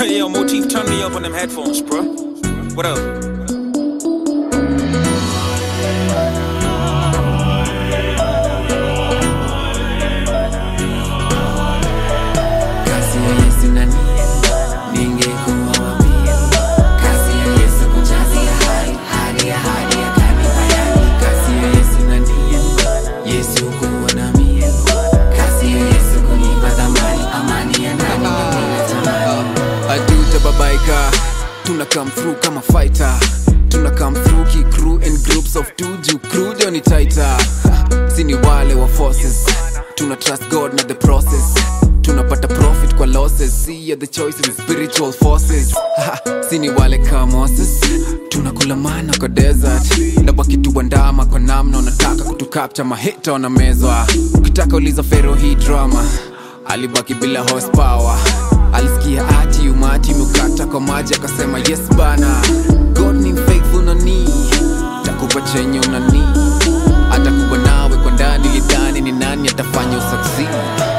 Yo, Motif, turn me up on them headphones, bro. What up? Kasi ya Yesu nani ningekuwa wapi? Kasi ya Yesu kunjazia hadi hadi ya hadi ya kanipa yani. Kasi ya Yesu nani Yesu kuwa nami. Kasi ya Yesu kunipa thamani amani ya ndani bila tamani. aduta babaika tuna come through kama fighter tuna come through ki crew in groups of two juu crew ndio ni tighter sini wale wa forces tuna trust god na the process tunapata profit kwa losses see the choices in spiritual forces sini wale ka moses tunakula mana kwa desert na wakituandama kwa namna unataka kutukapcha mahita wanamezwa ukitaka uliza fero hii drama alibaki bila horsepower alisikia ati umati mukata kwa maji akasema yes bana god ni faithful nani takupa chenye unani atakuwa nawe kwa ndani lidhani ni nani atafanya usaksi